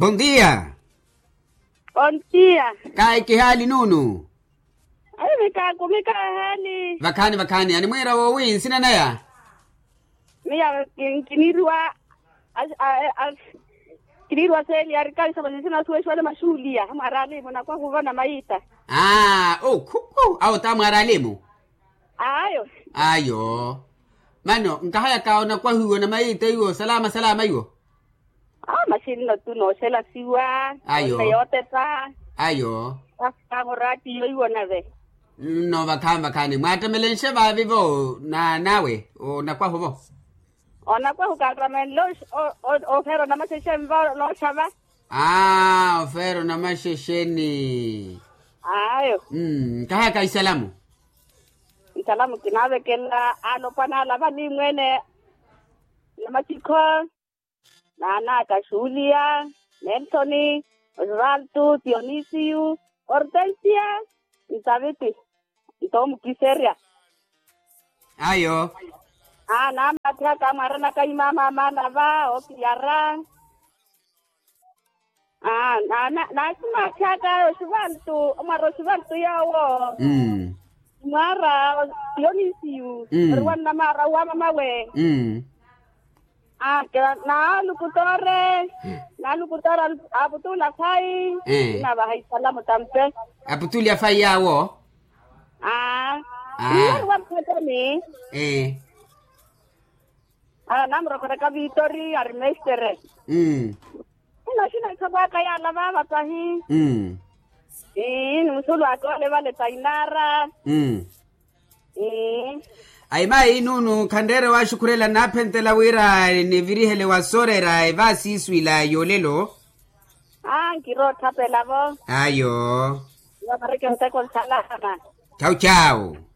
Bom dia. Bom dia. Kai kihali nunu. Ai mika kumika hali. Vakani vakani ani mwera wo win sina naya. Mia kinirwa as as kinirwa seli arikali sababu sina suwe shwale mashulia marali mona kwa kuvana maita. Ah, oh kuku au tamwara lemu. Ayo. Ayo. Mano nkahaya kaona kwa huo na maite hiyo salama salama hiyo. Ah mashini no tu no sela siwa. Ayo. Yote ta. Ayo. Kangorati yo iwo na ve. No vakani vakani mwatemelenshe vavivo na nawe o na kwa huvo. Ona kwa hukaramen lo o o pero na maseshe mva lo chava. Ah, ofero na mashesheni. Ayo. Mm, kahaya kaisalamu. Salamu kinave kela ano pana la bali mwene na machiko na na kashulia Nelsoni Osvaldo Dionisio Hortensia Isabeti Tom Kiseria Ayo. ah na matia kamara na kai mama mana va okiara ah na na na sima chaka Osvaldo Omar Osvaldo yawo Mm. mara Dionisio Mm. Ruan na mara wa mama we Mm. Ah, kaya na lukutore, na lukutore abutula kai, Eh. na bahai salamu tampe. Aputulia fai yawo. Ah, Ah. iya wa kete ni. Eh. Ah, namro kore ka Vitori armestere. Mm. Ina shina kaba kaya la baba tahi. Mm. Eh, musulu akole vale tainara. Mm. Eh, aimai nunu khandere wa shukurela naphentela wira ni virihele wa sorera eva siswila yolelo ah, kiro tapela bo. ayo Ya mareke mteko salama. chau chau